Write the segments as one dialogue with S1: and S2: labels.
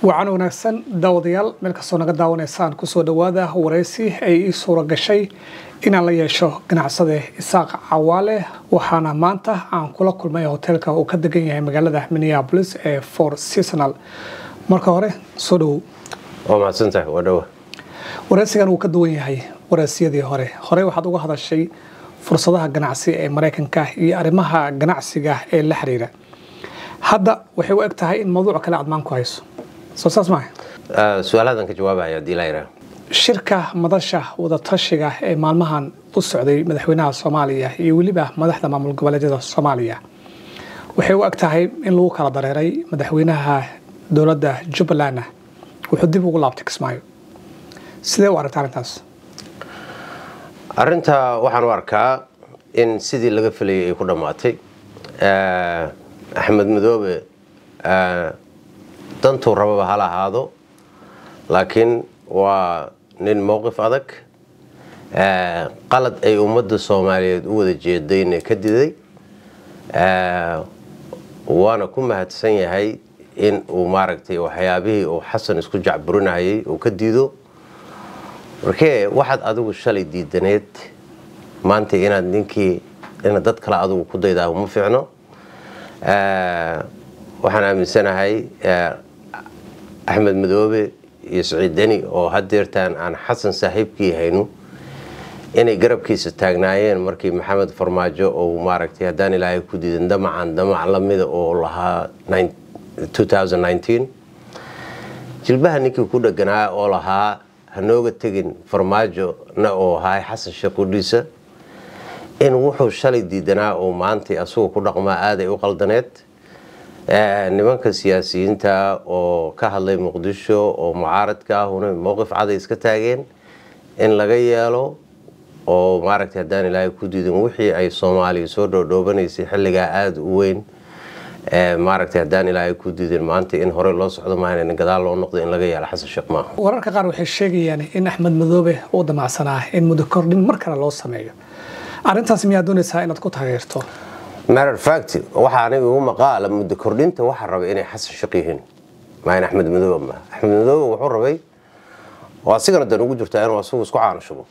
S1: wacan wanaagsan daawadayaal meel kastoo naga daawanaysaan kusoo dhowaada waraysi ay ii suura gashay inaan la yeesho ganacsade isaaq cawaale waxaana maanta aan kula kulmay hoteelka uu ka degan yahay magaalada minneapolis ee for seasonal marka hore soo dhowow
S2: waa mahadsantahay waa dhowa
S1: waraysigan wuu ka duwan yahay waraysiyadii hore horey waxaad uga hadashay fursadaha ganacsi ee maraykanka iyo arrimaha ganacsiga ee la xiriira hadda waxay u eg tahay in mawduuc kale aad maan ku hayso soo saas maaha
S2: su-aaladan ka jawaabaya hadii laa yidhaha
S1: shirka madasha wadatashiga ee maalmahan u socday madaxweynaha soomaaliya iyo weliba madaxda maamul goboleedyada soomaaliya waxay u eg tahay in lagu kala dareeray madaxweynaha dowladda jubbalandna wuxuu dib ugu laabtay kismaayo sidee u aragta arrintaas
S2: arrinta waxaan u arkaa in sidii laga filayay ay ku dhammaatay axmed madoobe dantuu rababa hala ahaado laakiin waa nin mowqif adag qalad ay ummadda soomaaliyeed u wada jeedayna ka diday waana ku mahadsan yahay in uu maaragtay waxyaabihii uu xasan isku jacburinayay uu ka diido markee waxaad adigu shalay diidaneed maanta inaad ninkii ina dad kale adigu ku daydaa uma fiicno waxaan aaminsanahay axmed madoobe iyo siciid deni oo hadeertaan aan xasan saaxiibkii hayno inay garabkiisa taagnaayeen markii maxamed farmaajo ou maaragtay haddaan ilaahay ku diidan damacan damac lamida oo lahaa jilbaha ninkii ku dheganaa oo lahaa hanooga tegin farmaajo na oo ahay xasan sheekudhiisa in wuxuu shalay diidanaa oo maantay asagoo ku dhaqmaa aaday u qaldaneed nimanka siyaasiyiinta oo ka hadlay muqdisho oo mucaaradka ahuna mowqif caday iska taageen in laga yeelo oo maaragtay haddaan ilaahay ku diidan wixii ay soomaaliya soo dhoodhoobanaysay xilligaa aada u weyn maaragtay haddaan ilaahay ku diidin maanta in hore loo socdo maahan in gadaal loo noqdo in laga yeelo xasan sheekh maaha
S1: wararka qaar waxay sheegayaan in axmed madoobe uu damacsanaa in muddo kordhin mar kale loo sameeyo arrintaas miyaa doonaysaa inaad ku taageerto
S2: matter fact waxaa aniga igu maqaala muddo kordhinta waxaa rabay inay xasan sheekh yihiin maa in axmed madoobe ma axmed madoobe wuxuu rabay oo asigana dan ugu jirtaa inuu asagu isku caanashubo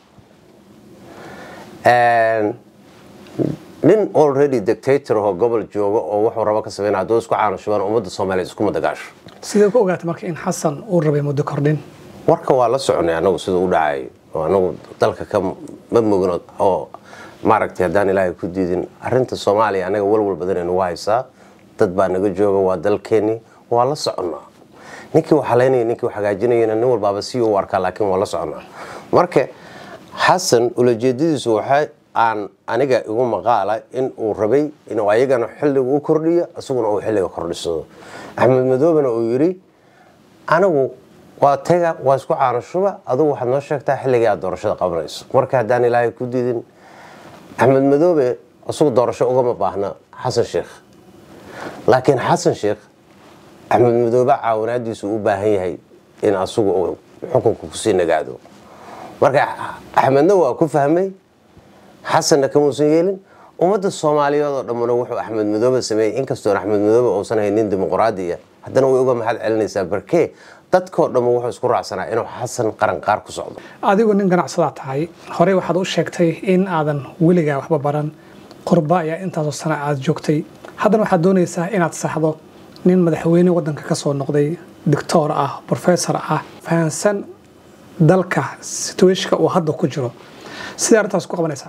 S2: nin already dictator oo gobol jooga oo wuxuu rabo ka sameyn hadduu isku caanashubaan ummadda soomaaliyeed iskuma dagaasho
S1: sidee ku ogaatay marka in xasan uu rabay muddo kordhin
S2: warka waa la soconay anagu sida u dhacayo oo anagu dalka ka ma mogno oo maaragtay haddaan ilaahay ku diidin arinta soomaaliya anaga walwal badan nagu haysaa dad baa naga jooga waa dalkeeni waa la soconnaa ninkii wax halaynaya ninkii wax hagaajinayana nin walbaaba si u arkaa laakiin waa la soconnaa marka xasan ulajeedadiisu waxay aan aniga igu maqaala in uu rabay inuu ayagana xilliga u kordhiyo isaguna uu xilliga kordhisado axmed madoobena uu yidhi anigu waa taga waa isku caanashuba adugu waxaad noo sheegtaa xilligii aad doorashada qabanayso marka haddaan ilaahay ku diidin axmed madoobe isagu doorasho ugama baahna xasan sheekh laakiin xasan sheekh axmed madoobe caawinaadiisu u baahan yahay in asagu uu xukunka kusii nagaado marka axmedna waa ku fahmay xasanna kamuusan yeelin ummadda soomaaliyeed oo dhammuna wuxuu axmed madoobe sameeyey inkastoon axmed madoobe uusan hayn nin dimuqraadiya haddana way uga mahad celinaysaa barkee dadkoo dhamma wuxuu isku raacsanaa inuu xasan qaranqaar ku socdo
S1: adigu nin ganacsadaa tahay horey waxaad u sheegtay in aadan weligaa waxba baran qurba ayaa intaasoo sana aad joogtay haddana waxaad doonaysaa inaad saxdo nin madaxweyne wadanka ka soo noqday doctoor ah professor ah fahansan dalka situashka uu hadda ku jiro sidee arrintaas ku qabanaysaa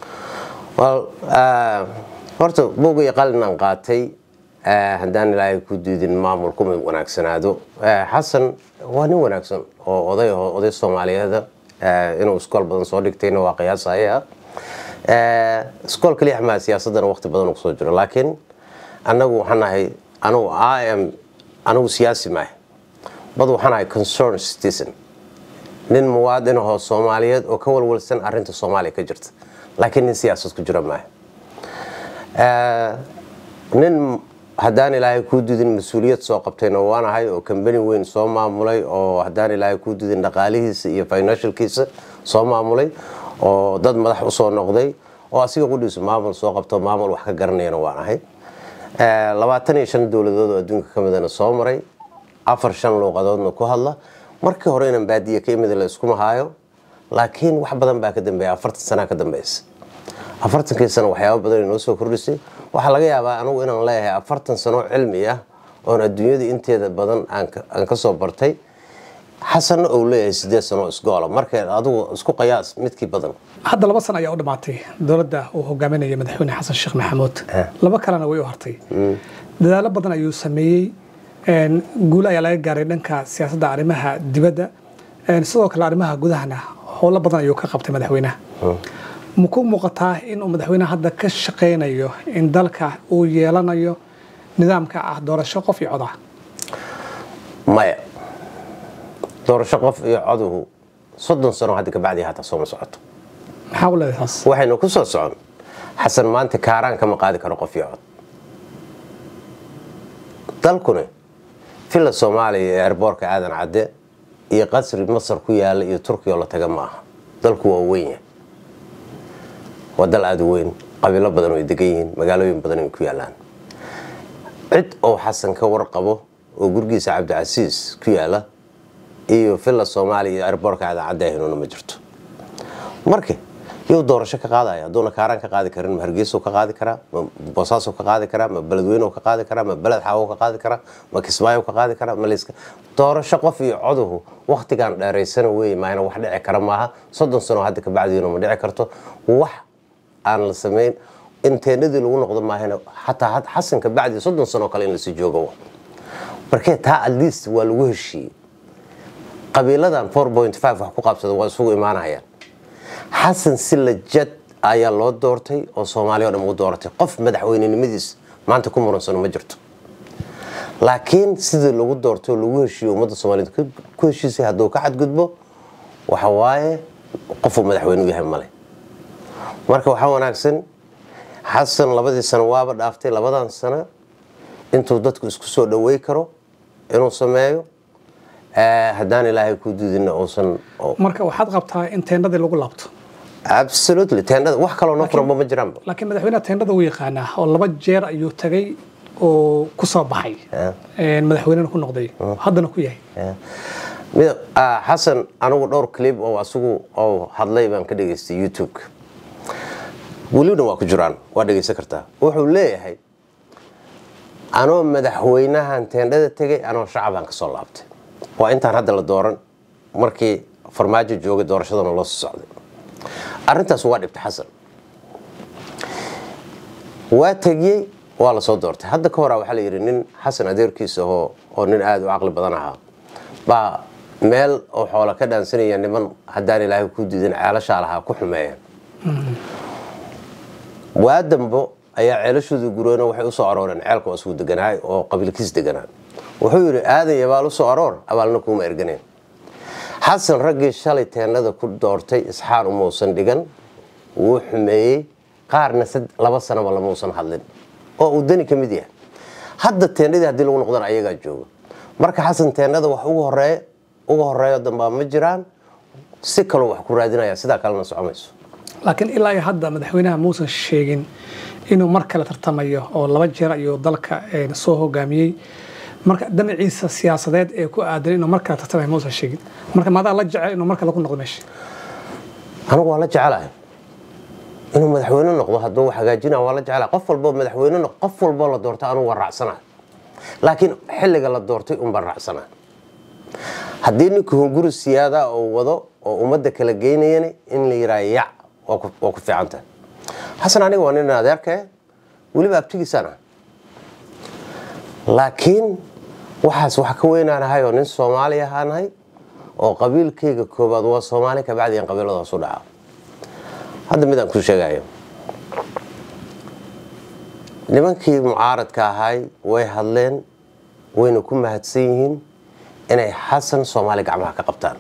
S2: horta buuga iyo qalinaan qaatay haddaan ilaahay ku diidin maamul kuma wanaagsanaado xasan waa nin wanaagsan oo oday oday soomaaliyeeda inuu iskool badan soo dhigtayna waa qiyaasaya iskool kaliya xamaa siyaasadana waqti badan kusoo jiro laakiin anagu waxaan nahay anugu im anigu siyaasi maaha bad waxaan ahay concern citizen nin muwaadin ahoo soomaaliyeed oo ka walwalsan arinta soomaaliya ka jirta laakiin nin siyaasad ku jira maaha nin haddaan ilaahay kuu didin mas-uuliyad soo qabtayna waan ahay oo kambani weyn soo maamulay oo haddaan ilaahay kuu didin dhaqaalihiisa iyo financialkiisa soo maamulay oo dad madax usoo noqday oo asiga qudhiisu maamul soo qabto maamul wax ka garanayana waan ahay labaatan iyo shan dowladood oo adduunka ka midana soo maray afar shan luuqadoodna ku hadla markii hore inaan baadiye ka imid la iskuma haayo laakiin wax badan baa ka dambeeya afartan sanaa ka dambeysa afartankii sano waxyaaba badan inoo soo kordhisay waxaa laga yaabaa anigu inaan leeyahay afartan sano cilmi ah oon adduunyada inteeda badan aan ka soo bartay xasanna ou leeyahay sideed sano isgoola marka adigu isku qayaas midkii badan
S1: hadda laba sano ayaa u dhammaatay dowladda uu hogaaminaya madaxweyne xasan sheekh maxamuud laba kalena way u hartay dadaalo badan ayuu sameeyey guul ayaa laga gaaray dhanka siyaasadda arrimaha dibadda sidoo kale arrimaha gudahana howlo badan ayuu ka qabtay madaxweynaha ma ku muuqataa inuu madaxweynaha hadda ka shaqaynayo in dalka uu yeelanayo nidaamka ah doorasho qof iyo cod ah
S2: maya doorasho qof iyo coduhu soddon sano hadda kabacdii hataa sooma socoto
S1: maxaa u leedahay taas
S2: waxaynu ku soo socon xasan maanta kaaraan kama qaadi karo qof iyo cod dalkuna villa soomaaliya ee erboorka aadan cadde iyo qasri masar ku yaala iyo turkiya oo la taga ma aha dalku waa weyn yahay waa dal aada u weyn qabiilo badan ay degan yihiin magaalooyin badan ay ku yaalaan cid oo xasan ka warqabo oo gurigiisa cabdicasiis ku yaala iyo villa soomaaliya iyo erboorka aadan cadde ahaynuna ma jirto marka yuu doorasho ka qaadaya hadduuna kaaraan ka qaadi karin ma hargeyso ka qaadi karaa ma boosaaso ka qaadi karaa ma beledweyne ka qaadi karaa ma beled xaawo ka qaadi karaa ma kismaayo ka qaadi karaa ma liska doorasho qof iyo coduhu waktigan dheeraysana wey maayna wax dhici kara maaha soddon sano hadda kabacdiina ma dhici karto wax aan la samayn inteenadii lagu noqdo maahana xataa xasan kabacdi soddon sano kale in lasii joogo markee taa at least waa lagu heshiiyey qabiiladan four point five wax ku qaabsada waa isugu imaanayaan xasan si lajad ayaa loo doortay oo soomaaliya o dhan u dooratay qof madaxweynenimadiis maanta ku muransano ma jirto laakiin sidii lagu doortay oo lagu heshiiyo ummadda soomaaliyed ku heshiisay hadduu ka xadgudbo waxa waaye qofuu madaxweyne u yahay male marka waxaa wanaagsan xasan labadii sano waaba dhaaftay labadan sano intuu dadku isku soo dhawey karo inuu sameeyo haddaan ilaahay ku diidina uusan
S1: marka waxaad qabtaa in teendhadii lagu laabto
S2: absolutely teendhada wax kaloo noo furanba ma jiraanba
S1: laakiin madaxweynaha teendhada wuu yaqaanaa oo laba jeer ayuu tagay oo ku soo baxay madaxweynena ku noqday haddana ku yahay
S2: xasan anigu dhowr clip oo asigu oo hadlay baan ka dhegaystay youtube-ka welibna waa ku jiraan waa dhegaysan kartaa wuxuu leeyahay anoo madaxweynahan teendhada tegay anoo shacabaan ka soo laabtay waa intaan hadda la dooran markii farmaajo joogay doorashadana loo soo socday arintaas waa dhibtay xasan waa tegiyey waa lasoo doortay hadda ka horaa waxaa la yidhi nin xasan adeerkiisa oo oo nin aada u caqli badan ahaa baa meel oo xoola ka dhaansanaya niman haddaan ilaahay ku diidin ceelashaa lahaa ku xumeeyeen waa dambo ayaa ceelashooda gureen waxay usoo arooreen ceelka waa isugu deganaay oo qabiilkiis deganaa wuxuu yidhi aadan yabaal usoo aroor abaalna kuuma erganeen xasan raggii shalay teennada ku doortay isxaan umausan dhigan wuu xumeeyey qaarna laba sanaba lamausan hadlin oo uu dani ka mid yahay hadda teennadii haddii lagu noqdana ayagaa jooga marka xasan teennada wax ugu horeeya uga horeeyo dambaa ma jiraan si kaloo wax ku raadinaya sidaa kalena socomayso
S1: laakiin ilaa iyo hadda madaxweynaha muusan sheegin inuu mar kale tartamayo oo laba jeer ayuu dalka soo hogaamiyey marka damaciisa siyaasadeed ee ku aadan inuu mar kale tartamayo muusan sheegin marka maadaa la jecel inuu mar kale ku noqdo meesha
S2: anigu waa la jecelahay inuu madaxweyne noqdo hadduu hagaajina waa la jecelahay qof walboo madaxweyne noqdo qof walboo la doorta anugu waa raacsanahay laakiin xilliga la doortay un baan raacsanahay haddii ninka hunguri siyaada oo wado oo ummadda kala geynayana in la yidhaha yac waa ku fiican tahay xasan aniga waa nin adeerkae weliba abtigiisaan ah laakiin waxaas wax ka weynaanahay oo nin soomaali ahaanahay oo qabiilkayga koobaad waa soomaali kabacdi aan qabiilada hoos u dhaca hadda midaan kuu sheegayo nimankii mucaaradka ahay way hadleen wayna ku mahadsan yihiin inay xasan soomaali gacmaha ka qabtaan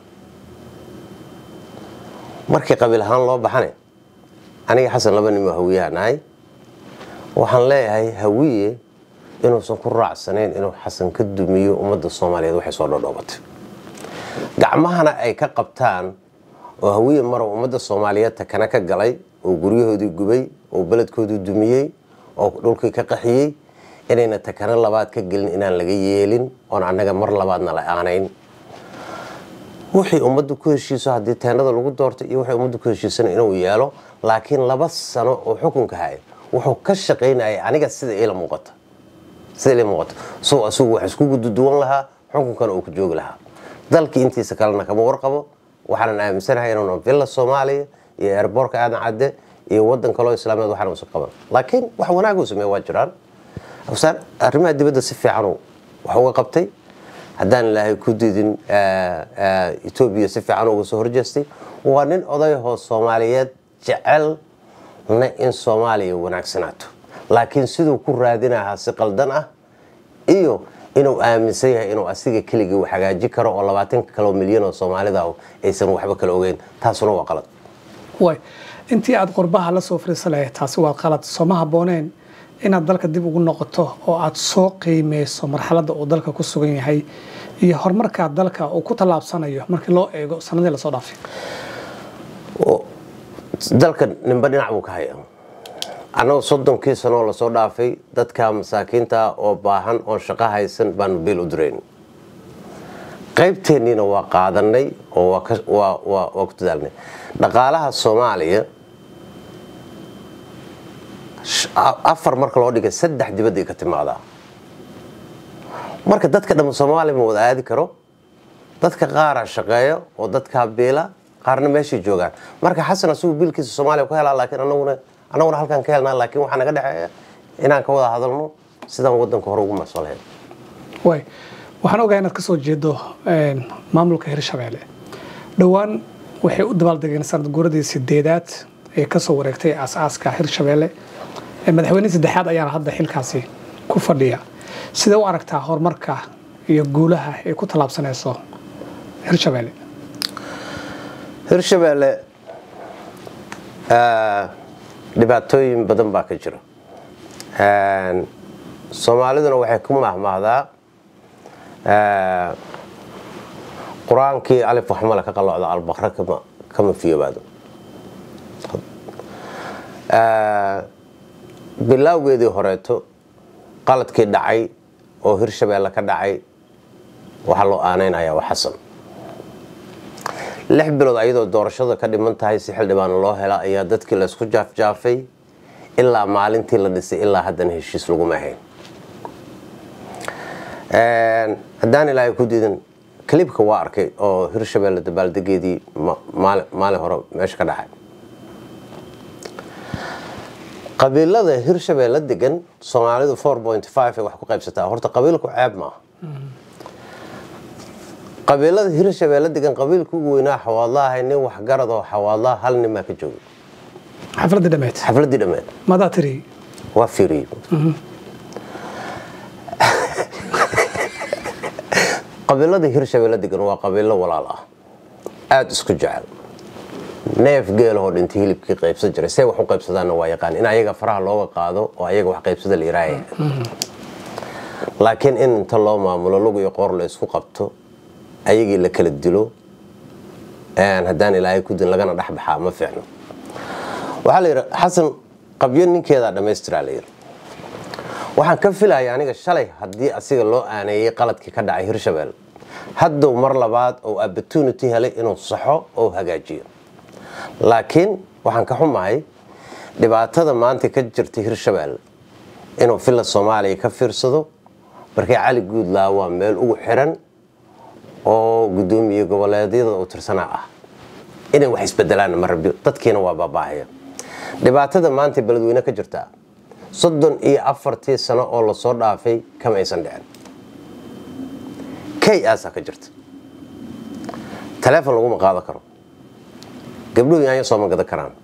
S2: markii qabiil ahaan loo baxane aniga xasan laba nin oo hawiyaha nahay waxaan leeyahay hawiye inuusan ku raacsanayn inuu xasan ka dumiyo ummadda soomaaliyeed waxay soo dhodhoobatay gacmahana ay ka qabtaan oo hawiye marow ummadda soomaaliyeed takana ka galay oo guryahoodii gubay oo beledkoodii dumiyey oo dhulkii ka qaxiyey inayna takano labaad ka gelin inaan laga yeelin oon annaga mar labaadna la aanayn wixii ummaddu ku heshiiso haddii teenada lagu doorto iyo wixii ummaddu ku heshiisana inuu yeelo laakiin laba sano oo xukunka haya wuxuu ka shaqaynayay aniga sida ila muuqato sida ila muuqato soo asugu wax isku gududuwan lahaa xukunkana uu ku joogi lahaa dalkii intiisa kalena kama warqabo waxaanan aaminsanahay inuuna villa soomaaliya iyo airboorka aadan cadde iyo wadan kaloo islaameed waxaan usa qaban laakiin wax wanaag uu sameeye waa jiraan afsaan arrimaha dibadda si fiican wax uga qabtay haddaan ilaahay ku diidin etoobiya si fiican uga soo horjeestay waa nin odayahoo soomaaliyeed jecelna in soomaaliya wanaagsanaato laakiin siduu ku raadinahaa si qaldan ah iyo inuu aaminsan yahay inuu asiga keligii u hagaaji karo oo labaatanka kaloo milyan oo soomaalida aysan waxba kala ogeyn taasuna waa qalad
S1: way intii aad qurbaha la soo fariisa lahayd taasi waa qalad sooma habbooneen inaad dalka dib ugu noqoto oo aad soo qiimeyso marxaladda uu dalka ku sugan yahay iyo horumarkaa dalka uu ku tallaabsanayo markii loo eego sanadii lasoo dhaafay
S2: dalka ninba dhinac buu ka haya annagu soddonkii sanoo lasoo dhaafay dadka masaakiinta oo baahan oon shaqo haysan baanu biil u dirayn qaybteenniina waa qaadanay oo waa ku dadaalnay dhaqaalaha soomaaliya afar marka loo dhigay saddex dibadday ka timaadaa marka dadka dhamma soomaaliya ma wada aadi karo dadka qaaraa shaqeeya oo dadkaa biila qaarna meeshay joogaan marka xasan asigu biilkiisa soomaaliya ku helaa laakiin anaguna annaguna halkaan ka helnaa laakiin waxaa naga dhexeeya inaan ka wada hadalno sidaan wadanka hore ugu marso lahayn
S1: way waxaan ogahay inaad ka soo jeedo maamulka hirshabeelle dhowaan waxay u dabaaldegeen sanad guuradii sideedaad ee kasoo wareegtay aasaaska hirshabeelle madaxweynihii saddexaad ayaana hadda xilkaasi ku fadhiya sidee u aragtaa horumarka iyo guulaha ay ku tallaabsanayso hirshabeelle
S2: hirshabeelle dhibaatooyin badan baa ka jira soomaaliduna waxay ku mahmaahdaa qur-aankii alif waxmale ka qalocda albaqre kama fiyoobaado bilaawgeedii horeeto qaladkii dhacay oo hirshabeelle ka dhacay waxaa loo aanaynayaa waa xasan lix bilood ayadoo doorashada ka dhiman tahay si xildhibaan loo hela ayaa dadkii laysku jaafjaafay ilaa maalintii la dhisay ilaa haddana heshiis laguma ahayn haddaan ilaahay ku diidan kalibka waa arkay oo hirshabeelle dabaaldegeedii maalin hore meesha ka dhacay qabiilada hirshabeelle degan soomaalidu ay wax ku qaybsataa horta qabiilku ceeb maaha qabiilada hirshabeelle degan qabiilka ugu weynaa xawaadlaha nin waxgarad oo xawaadlaha hal nin baa ka joogay
S1: xafladii dhameed
S2: xafladii dhammeed
S1: madaa tiri
S2: waa fiiriyey qabiilada hirshabeelle degan waa qabiilo walaal ah aada isku jecel neef geelahoo dhintay hilibkii qaybsan jiray see wax u qaybsadaanna waa yaqaan in ayaga faraha looga qaado oo ayaga wax qaybsada la yiraahaya laakiin in inta loo maamulo lug iyo qoor la isku qabto ayagii la kala dilo haddaan ilaahay ku din lagana dhexbaxaa ma fiicno waxaa la yidhi xasan qabyo ninkeedaa dhammaystiraa la yidhi waxaan ka filaya aniga shalay haddii asiga loo aaneeyey qaladkii ka dhacay hirshabelle haddow mar labaad oo opportunity helay inuu saxo oo hagaajiyo laakiin waxaan ka xumahay dhibaatada maanta ka jirta hirshabelle inuu villa soomaaliya ka fiirsado markii cali guudlaa waa meel ugu xiran oo gudoomiye goboleedyada uu tirsanaa ah inay wax isbedelaan marabyo dadkiina waa baabahaya dhibaatada maanta beledweyne ka jirta soddon iyo afartii sano oo lasoo dhaafay kama aysan dhicin kay aasaa ka jirta taleefon laguma qaado karo gabdhuhu yaanya sooma gadan karaan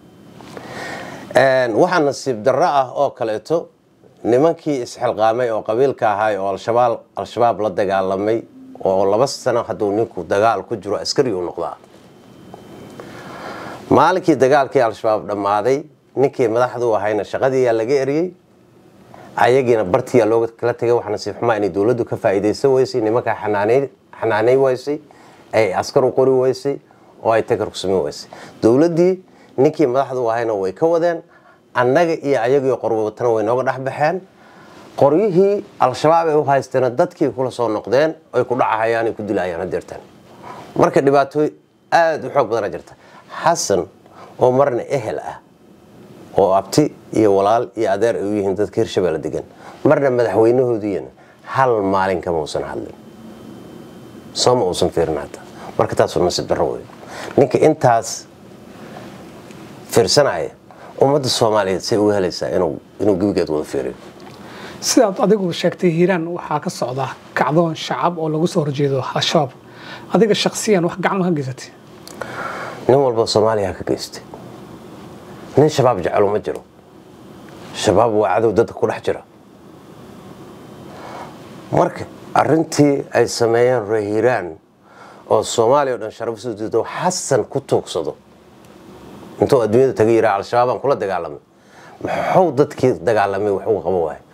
S2: waxaa nasiib darro ah oo kaleeto nimankii isxilqaamay oo qabiilka ahaay oo al-shabaab la dagaalamay oo laba sano hadduu ninku dagaal ku jiro askari u noqdaa maalinkii dagaalkii al-shabaab dhammaaday ninkii madaxdu ahayna shaqadiiyaa laga eriyey ayagiina bartiyaa looga kala tegay wax nasiib xumaa inay dowladdu ka faa'iidaysan weysay nimankaa xanaanay weysay ay askar u qori weysay oo ay takar ku samayn weysay dowladdii ninkii madaxdu ahayna way ka wadeen annaga iyo ayagii qorwabatana way nooga dhex baxeen qoryihii al-shabaab ay u haysteena dadkii kula soo noqdeen ay ku dhacahayaan ay ku dilayaan hadeertaan marka dhibaatooy aada u xoog badana jirta xasan oo marna ehel ah oo abti iyo walaal iyo adeer ay u yihiin dadka hirshabeelle degan marna madaxweynahoodiina hal maalin kama uusan hadlin sooma uusan fiirin hata marka taasoo nasiib darro wey ninka intaas fiirsanaya ummadda soomaaliyeed say uga helaysaa inuu gebigeed wada fiiriyo
S1: sidaad adigu sheegtay hiiraan waxaa ka socda kacdoon shacab oo lagu soo horjeedo al-shabaab adiga shaksiyan wax gacan ka geysatay
S2: nin walba soomaaliya ka geystay nin shabaab jecelo ma jiro shabaab waa cadow dadka ku dhex jira marka arintii ay sameeyeen reer hiiraan oo soomaaliya o dhan sharaf soo diido xasan ku tuugsado intuu adduunyada taga yiraa al-shabaabaan kula dagaalamay muxuu dadkii dagaalamay wax uga qabo waaye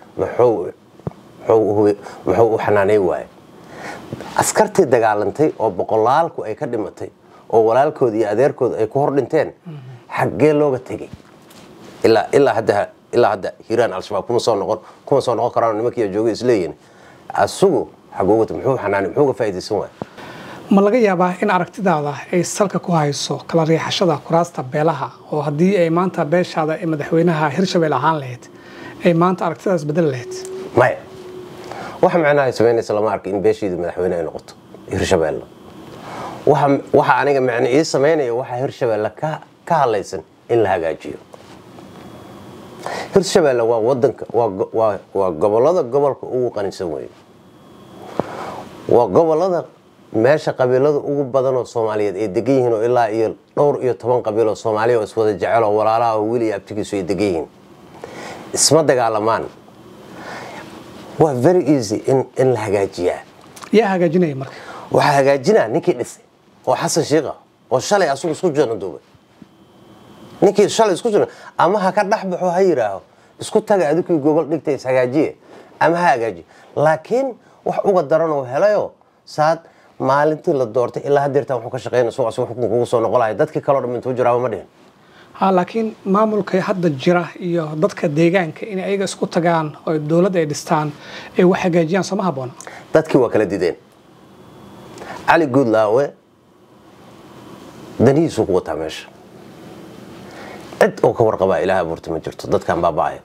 S2: muxuu u xanaanay waaye askartii dagaalantay oo boqolaalku ay ka dhimatay oo walaalkooda iyo adeerkooda ay ku hor dhinteen xaggee looga tegay ilaa hadda ilaa hadda hiiraan al-shabaab kuma soo noqon kuma soo noqon karaan nimankiiya jooga isleeyihin asugu xagooga muxuu xanaanay muxuu ga faa'iidaysan waaya
S1: ma laga yaabaa in aragtidaada ay salka ku hayso kala riixashada kuraasta beelaha oo haddii ay maanta beeshaada ee madaxweynaha hirshabelle ahaan lahayd ay maanta aragtidaas bedeli lahayd
S2: maya waxa macnaha ay samaynaysa lama arka in beeshiida madaxweyne ay noqoto hirshabelle waxa aniga macne ii samaynaya waxaa hirshabelle ka hadlaysan in la hagaajiyo hirshabelle waa wadanka waa gobolada gobolka ugu qanisan weeye waa gobolada meesha qabiilada ugu badan oo soomaaliyeed ay degan yihiin oo ilaa iyo dhowr iyo toban qabiil oo soomaaliya oo iswada jecel oo walaalaha oo weli iyo abtigiisu ay degan yihiin isma dagaalamaan waa very easy in la hagaajiyaa
S1: yaa hagaajinaya marka
S2: waxaa hagaajinaa ninkii dhisay oo xasan shiikha oo shalay asugu isku janaduubay ninkii shalay isku jira ama ha ka dhex baxo ha yidhaaho isku taga adikii gobol dhigta ishagaajiye ama ha hagaajiyo laakiin wax uga daran oo helayo saad maalintii la doortay ilaa hadeertaan wuxuu ka shaqeynaya soo asuu xukun kugu soo noqolaya dadkii kaloo dhan intuu jiraaba ma dhihin
S1: ha laakiin maamulka hadda jira iyo dadka deegaanka in ayaga isku tagaan oo dowladda ay dhistaan ay wax hagaajiyaan sooma habboona
S2: dadkii waa kala dideen cali guudlaawe danihiisuu ku wataa meesha cid oo ka warqabaa ilaah abuurta ma jirto dadkan baaba'aya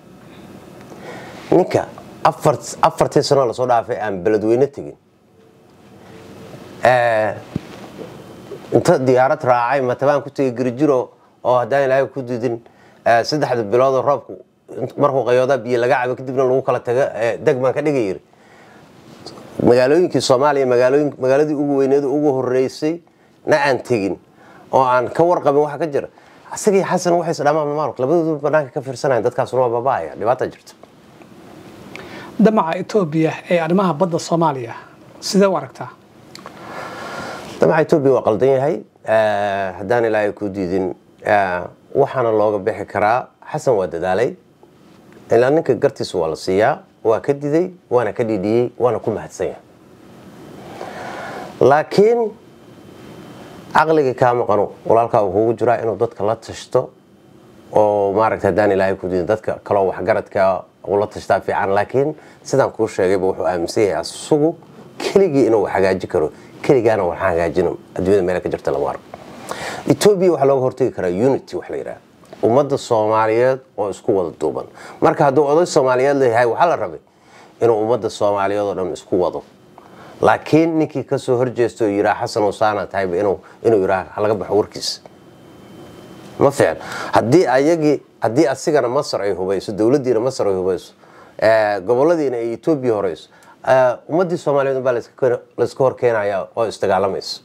S2: ninka afartii sano lasoo dhaafay aan beledweyne tegin inta diyaarad raacay matabaan ku tegay gerijiro oo haddaan ilaahay ku didin saddexda biloodoo roobku markuu qayooda biyo laga cabo kadibna lagu kala tago degmaan ka dhiga yiri magaalooyinkii soomaaliya magaaladii ugu weyneed ugu horeysay na aan tegin oo aan ka warqabin waxa ka jira asagii xasan waxay isdhamaan maalk labadoodu banaanka ka fiirsanayan dadkaasuna waa baaba'aya dhibaata jirta
S1: damaca etoobiya ee arrimaha badda soomaaliya sidee u aragtaa
S2: damaca etoobiya waa qaldan yahay haddaan ilaahay ku diidin waxaana looga bixi karaa xasan waa dadaalay ilaa ninka gartiisa waa la siiyaa waa ka diday waana ka dhidhiyey waana ku mahadsan yahay laakiin caqligii kaa maqano walaalkaa uu kugu jiraa inuu dadka la tashto oo maaragta haddaan ilaahay ku diidin dadka kaloo waxgaradka ula tashtaa fiican laakiin sidaan kuu sheegayba wuxuu aaminsan yahay asugu keligii inuu wax hagaaji karo keligaana wax hagaajino adduunyada meel ka jirta lama arko etoobiya waxaa looga hortagi karaa unity wax la yidhaha ummadda soomaaliyeed oo isku wada duuban marka hadduu oday soomaaliyeed leeyahay waxaa la rabay inuu ummadda soomaaliyeed oo dhan isku wado laakiin ninkii kasoo horjeesta oo yiraa xasan usaana tahayba inuu yiraa halaga baxo warkiisa ma fiicn haddii ayagii haddii asigana masar ay hubayso dowladdiina masar ay hubayso goboladiina ay etoobiya horeyso ummaddii soomaaliyeed baa layska horkeenaya oo isdagaalamaysa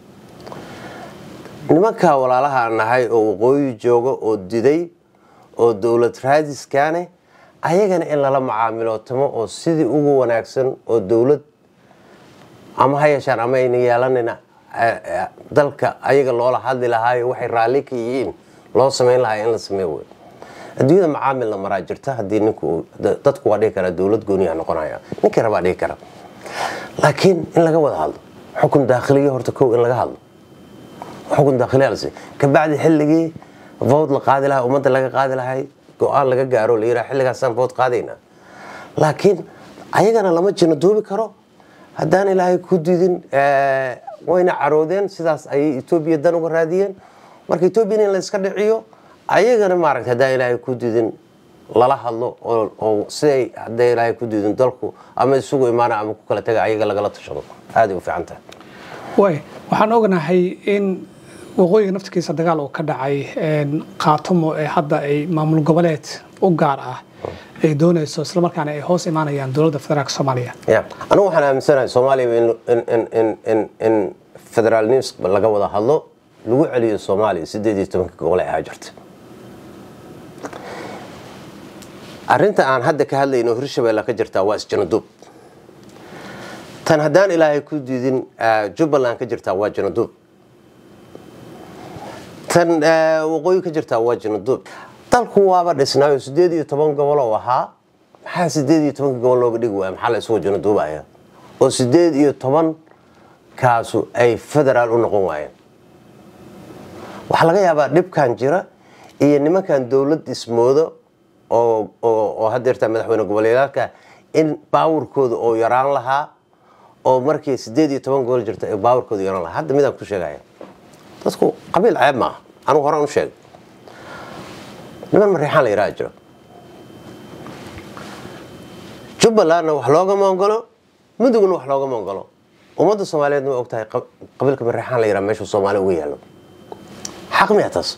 S2: nimankaa walaalaha aan nahay oo waqooyi jooga oo diday oo dowlad raadiskaane ayagana in lala macaamilootamo oo sidii ugu wanaagsan oo dowlad ama ha yeeshaan ama ayna yeelanayna dalka ayaga loola hadli lahaayo waxay raalli ka yihiin loo samayn lahaa in la sameey wey adduunyada macaamil la maraa jirta haddii ninku dadku waa dhihi karaa dowlad gooniyaa noqonaya ninkii rabaa dhihi kara laakiin in laga wada hadlo xukun daakhiliya horta kow in laga hadlo xukun daakhiliya lasi kabacdi xilligii vood la qaadi lahaa ummadda laga qaadi lahay go-aan laga gaaro la yidhaha xilligaasaan vood qaadaynaa laakiin ayagana lama jina duubi karo haddaan ilaahay ku didin wayna caroodeen sidaas ayay etoobiya dan uga raadiyeen marka etoobiya in la iska dhiciyo ayagana maaragta haddaan ilaahay ku didin lala hadlo oo siday hadday ilaahay ku didin dalku ama isugu imaana ama ku kala taga ayaga lagala tashado aaday u fiican tahay
S1: way waxaan ognahay in waqooyiga naftirkiisa dagaal uu ka dhacay qaatumo ee hadda ay maamul goboleed u gaar ah ay doonayso islamarkaana ay hoos imaanayaan dowladda federaalk soomaaliya
S2: ya anigu waxaan aaminsanahay soomaaliya in federaalnims laga wada hadlo lagu celiyo soomaaliya sideed iyo tobanka gobol ee ahaa jirta arrinta aan hadda ka hadlayno hirshabelle ka jirtaa waa isjanaduub tan haddaan ilaahay ku diidin jubbaland ka jirtaa waa janaduub tan waqooyi ka jirtaa waa janaduub dalku waaba dhisnaayo sideed iyo toban gobol oo ahaa maxaa sideed iyo tobanka gobol looga dhigi waaya maxaa la isugu janaduubaya oo sideed iyo toban kaasu ay federaal u noqon waayeen waxaa laga yaabaa dhibkan jira iyo nimankan dowlad ismoodo oo hadeertaa madaxweyne goboleedaalka in baawurkooda oo yaraan lahaa oo markii sideed iyo toban gobol jirta ay baawurkooda yaraan lahaa hadda midaan ku sheegaya dadku qabiil ceeb maaha anugu horaan u sheegay niman mariixaan la yaraha jiro jubbalandna wax loogama ogolo mudugna wax loogama ogolo ummadda soomaaliyeedna way og tahay qabiilka mariixaan la yaraha meeshuu soomaali uga yaalo xaq miya taas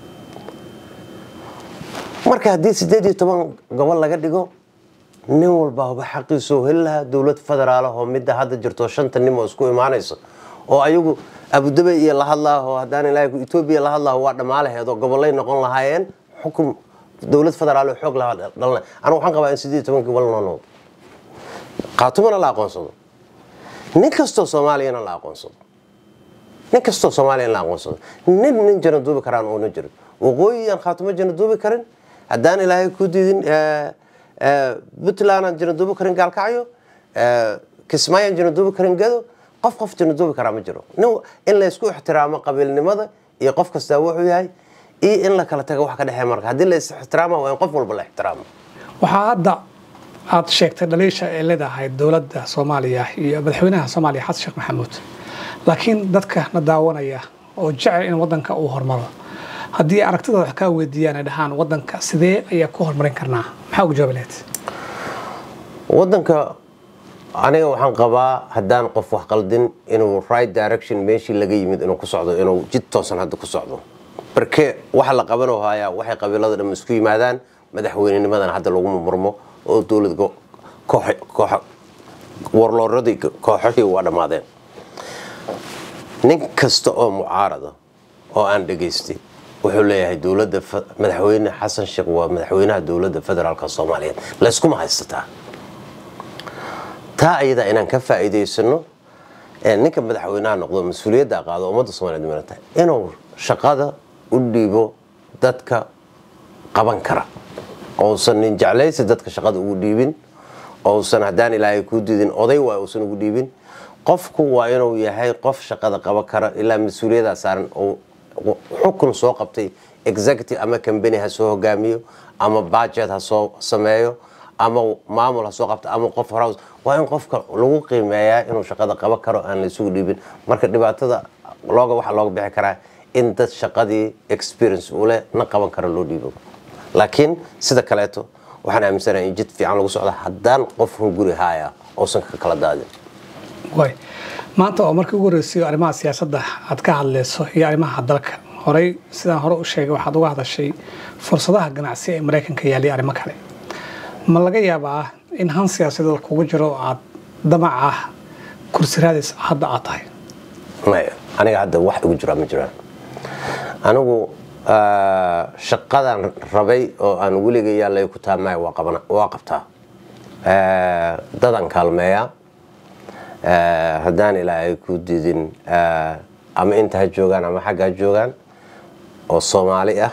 S2: marka haddii sideed iyo toban gobol laga dhigo nin walbaaba xaqiisoo heli lahaa dowlad federaalh oo midda hadda jirto shanta nin oo isku imaanaysa oo ayagu abudabey iyo la hadlaaho haddaan ilaahay etoobiya la hadlaaho waa dhammaalaheedoo gobolay noqon lahaayeen xukun dowlad federaal oo xoog lahaa dhalna anigu waxaan qabaa in sideed iyo toban gobol noo noqdo qaatumana la aqoonsado nin kastoo soomaaliyana la aqoonsado nin kastoo soomaaliya in la aqoonsado nin nin jana duubi karaan oona jirin waqooyi aan khaatumo jana duubi karin haddaan ilaahay ku diidin puntland aan jana duubi karin gaalkacyo kismaayo aan jana duubi karin gado qof qof jana duubi karaa ma jiro in laysku ixtiraamo qabiilnimada iyo qof kastaa wuxuu yahay iyo in la kala taga wax ka dhexeeya marka haddii la is ixtiraama waa in qof walba la ixtiraamo
S1: waxaa hadda aad sheegtay dhaliisha ay leedahay dowladda soomaaliya iyo madaxweynaha soomaaliya xasan sheekh maxamuud laakiin dadka na daawanaya oo jecel in wadanka uu hormaro haddii aragtidooda wax kaa weydiiyaan ay dhahaan wadanka sidee ayaa ku horumarin karnaa maxaa ugu jawaabi lahayd
S2: wadanka aniga waxaan qabaa haddaan qof wax qaldin inuu right direction meeshii laga yimid inuu ku socdo inuu jid toosan hadda ku socdo barke waxa la qabanoo hayaa waxay qabiilada dhamma isku yimaadaan madaxweynenimadan hadda lagu murmo oo dowlad warlooradii kooxohii waa dhammaadeen nin kasta oo mucaarada oo aan dhegaystay wuxuu leeyahay dowladda madaxweyne xasan sheekh waa madaxweynaha dowladda federaalka soomaaliyeed layskuma haysataa taa ayadaa inaan ka faa'iidaysano ninka madaxweynaha noqdo mas-uuliyadda qaado ummadda soomaliyeed mana tahay inuu shaqada u dhiibo dadka qaban kara ousan nin jeclaysi dadka shaqada ugu dhiibin ousan haddaan ilaahay kuu diidin oday waa uusan ugu dhiibin qofku waa inuu yahay qof shaqada qaban kara ilaa mas-uuliyaddaa saaran xukun soo qabtay executive ama combany ha soo hogaamiyo ama budget ha soo sameeyo ama maamul ha soo qabto ama qof horaws waa in qofka lagu qiimeeyaa inuu shaqada qaban karo aan la isugu dhiibin marka dhibaatada looga waxaa looga bixi karaa in dad shaqadii experience u leh na qaban kara loo dhiibo laakiin sida kaleeto waxaan aaminsanahay in jid fiican lagu socdo haddaan qof hunguri haaya uusan ka kala daadin
S1: way maanta oo markii ugu horreysay arrimaha siyaasadda aad ka hadlayso iyo arrimaha dalka horey sidaan hore u sheegay waxaad uga hadashay fursadaha ganacsi ee maraykanka yaaliya arrimo kale ma laga yaabaa in han siyaasadeed kugu jiro aad damaca kursi raadis hadda aad tahay
S2: maya aniga hadda wax igu jiraa ma jiraan anigu shaqadan rabay oo aan weliga yaallay ku taamay waa qabtaa dadaan kaalmeeyaa haddaan ilaahay ku didin ama inta ha joogaan ama xagga ha joogaan oo soomaali ah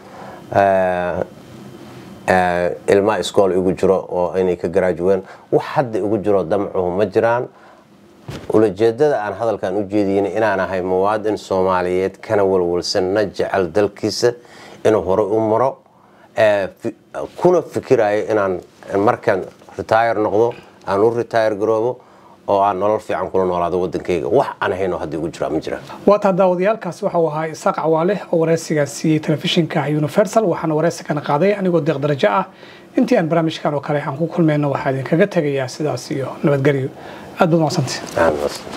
S2: ilmaa iskool igu jiro oo inay ka garaajuween wax hadda igu jiro damcuhu ma jiraan ulajeedada aan hadalkan u jeediyin inaan ahay muwaadin soomaaliyeed kana walwalsan na jecel dalkiisa inuu hore u maro kuna fikirayo inaan markaan retire noqdo aan u retire garoobo oo aan nolol fiican kula noolaado wadankayga wax aan ahayn oo hadda igu jiraa ma jiraan
S1: waata daawadayaalkaasi waxa uu ahaa isaaq cawaale oo wareysigaa siiyey telefishinka universal waxaana wareysigana qaaday anigoo deeq darajo ah intii aan barnaamijkan oo kale aan ku kulmayno waxaa idinkaga tegayaa sidaas iyo nabadgelyo aad baad macsantay
S2: Aan-